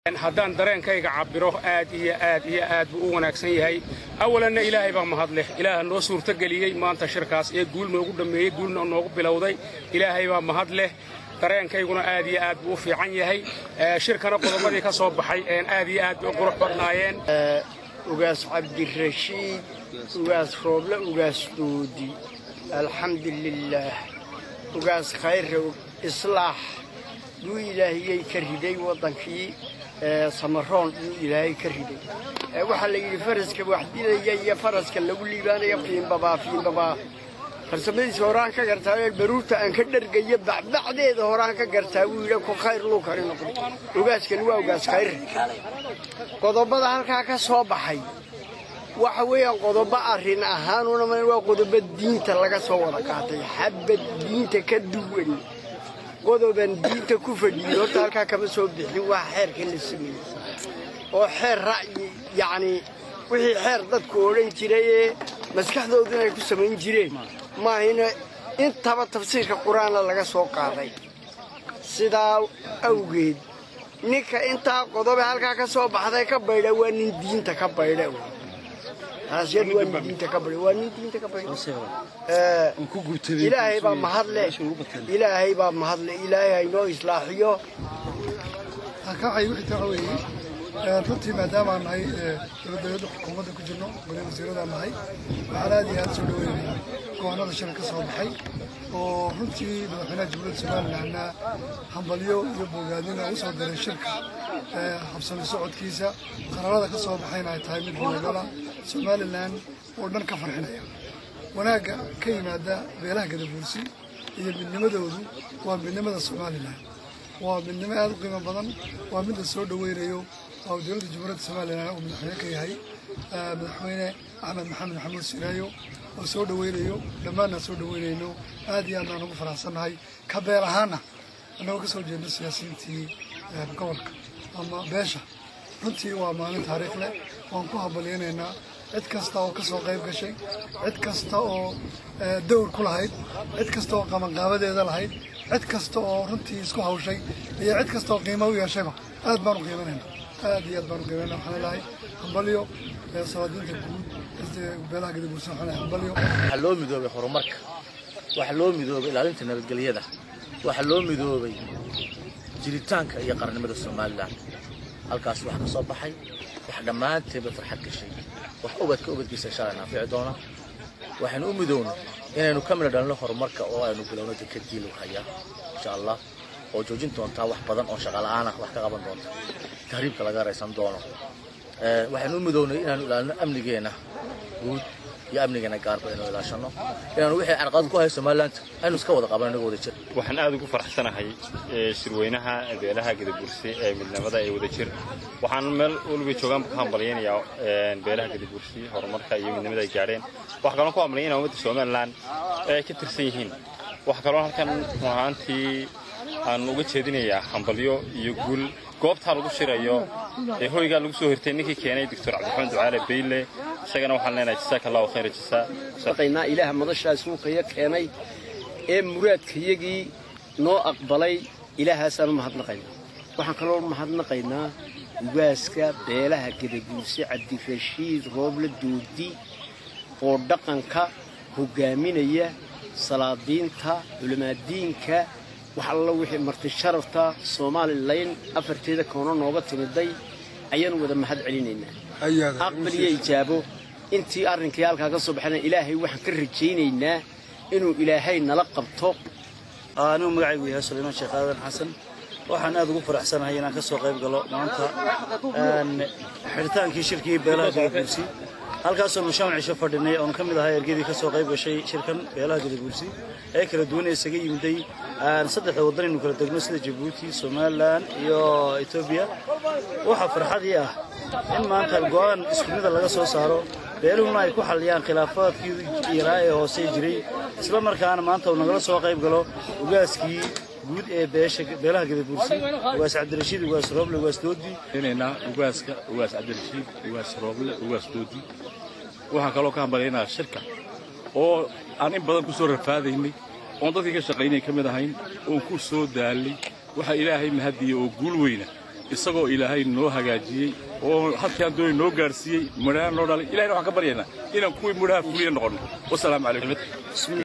haddaan dareenkayga cabbiro aad iyo aad iyo aad buu u wanaagsan yahay awalanna ilaahay baa mahad leh ilaaha noo suurtogeliyey maanta shirkaas ee guul noogu dhammeeyey guulna noogu bilowday ilaahay baa mahad leh dareenkayguna aad iyo aad buu u fiican yahay shirkana qodobadii ka soo baxay aad iyo aad bay u qurux badnaayeen ugaas cabdirashiid ugaas rooble ugaas doodi alxamdu lilaah ugaas khayre islaax yuu ilaahiyey ka riday waddankii samaroon yuu ilaahay ka riday waxaa la yidhi faraska wax dilaya iyo faraska lagu liibaanaya fiinbabaa fiinbabaa farsamadiisa horaan ka gartaa baruurta aan ka dhargayo bacbacdeeda horaan ka gartaa wuu yidhi ku khayr luu kari noqday ogaaskani waa ogaas khayre qodobada halkaa ka soo baxay waxa weeyaan qodobo arrin ahaanuna waa qodobo diinta laga soo wada qaatay xabad diinta ka duwan qodoban diinta ku fadhiyey horta halkaa kama soo bixin waa xeerka la sameeyey oo xeer ra'yi yacnii wixii xeer dadku odhan jiray ee maskaxdoodu inay ku samayn jireen maahina intaba tafsiirka qur-aanna laga soo qaaday sidaa awgeed ninka intaa qodobe halkaa ka soo baxday ka baydha waa nin diinta ka baydha taasiyad waa nin diinta ka baydha waa nin diinta ka baydha ilaahay baa mahadle ilaahay baa mahadle ilaahay haynoo islaaxiyo halkaacay wixii waxa weeye runtii maadaama aan nahay dowladda xukuumadda ku jirno goliya wasiiradaan nahay waxaan aad iyo aad soo dhaweynaya go'aanada shirka ka soo baxay oo runtii madaxweynaha jamhuuriyadda somalilandna hambalyo iyo bogaadina u soo diray shirka habsami socodkiisa qararada ka soo baxayna ay tahay mid wadagala somalilan oo dhan ka farxinaya wanaagga ka yimaada beelaha gadabuursi iyo midnimadoodu waa midnimada somalilan waa midnimo aad u qiimo badan waa mid la soo dhaweynayo oo dowladda jamhuuriyadda somalilan uu madaxweyne ka yahay madaxweyne axmed maxamed maxamuud siraayo oo soo dhaweynayo dhammaanaan soo dhaweynayno aad iyo aad baan ugu faraxsannahay ka beel ahaana annagoo ka soo jeedno siyaasiyiintii gobolka ama beesha runtii waa maalin taariikh leh waan ku hambalyaynaynaa cid kasta oo ka soo qayb gashay cid kasta oo dawr ku lahayd cid kasta oo qabanqaabadeeda lahayd cid kasta oo runtii isku hawshay iyo cid kasta oo qiimo u yeeshayba aad baan u qiimanayna aad iyo aad baan u qiimanayna waxaan leedahay hambalyo salaadiinta guud beelaha gadabuursan waxaan leedahay hambalyo waxaa loo midoobay horumarka waxaa loo midoobay ilaalinta nabadgelyada waxaa loo midoobay jiritaanka iyo qarannimada somalilan halkaas waxaa ka soo baxay wax dhammaanteedba farxad gashay wax ubadka ubadkiisa shalay naafici doona waxaynu u midownay inaynu ka midho dhalno horumarka oo aynu bilowno dekadii lagu hayaa insha allah oo joojin doontaa wax badan oo shaqala'aan ah wax ka qaban doonta tahriibka laga raysan doono waxaynu u midownay inaanu ilaalino amnigeenna guud iyo amnigeena gaarba inuu ilaashano inaanu wixii carqalad ku hayo somaliland aynu iska wada qaban inagoo wada jir waxaan aad ugu faraxsanahay shirweynaha beelaha gadabuurse ee midnimada ee wada jir waxaan meel weliba joogaan ka hambalyaynayaa beelaha gadabuurse horumarka iyo midnimada ay gaadheen waxaa kaloo ku hambalyaynaya ummadda somaliland ee ay ka tirsan yihiin waxaa kaloo halkan run ahaantii aan uga jeedinayaa hambalyo iyo guul goobtaa lagu shirayo ee hoygaa lagu soo hirtay ninkii keenay doctor cabdiraxmaan ducaale bayle isagana waxaan leenahay jasaaka allahu khayra jasaa shaqaynaa ilaaha madashaas suuqaya keenay ee muraadkayagii noo aqbalay ilaahaasaan u mahadnaqaynaa waxaan kaloo mahadnaqaynaa ugaaska beelaha gadabuurse cabdirashiid rooble doodi oo dhaqanka hogaaminaya salaadiinta culamaadiinka wax alla wixii marti sharafta somalilan afarteeda koono nooga timiday ayaanu wada mahad celinaynaa aqbal iyo ijaabo intii arrinkii halkaa ka soo baxayna ilaahay waxaan ka rajaynaynaa inuu ilaahay nala qabto anigu magacaygu yahay sulaymaan sheekh aadan xasan waxaan aad ugu faraxsanahay inaan ka soo qayb galo maanta xidhitaankii shirkii beelaha gadaguursi halkaasoonu shan cisho fadhinay oonu ka mid ahaa ergadii ka soo qayb gashay shirkan beelaha gadaguursi ee kala duwan ee isaga yimiday saddexda waddanaynu kala degno sida jabuuti somalilan iyo etoobiya waxaa farxadii ah in maanta go'aan isku mida laga soo saaro beeluhuna ay ku xalliyaan khilaafaadkii yaraa ee hoose jiray isla markaana maanta uu nagala soo qayb galo ugaaskii guud ee beesha beelaha gadabuursi ugaas cabdirashiid ugaas rooble ugaas doodi inaynaa ugaaska ugaas cabdirashiid ugaas rooble ugaas doodi waxaan kaloo ka hambalyaynaa shirka oo aan in badan ku soo rafaadaynay oon dadkii ka shaqaynay ka mid ahayn oon ku soo daalay waxaa ilaahay mahadiya oo guul weyna isagoo ilaahay noo hagaajiyey oo halkaan doonay noo gaarsiiyey midhaha noo dhalay ilahayna waxaan ka baryaynaa inaan kuwii midhaha fuliya noqonno wasalaamu calaykum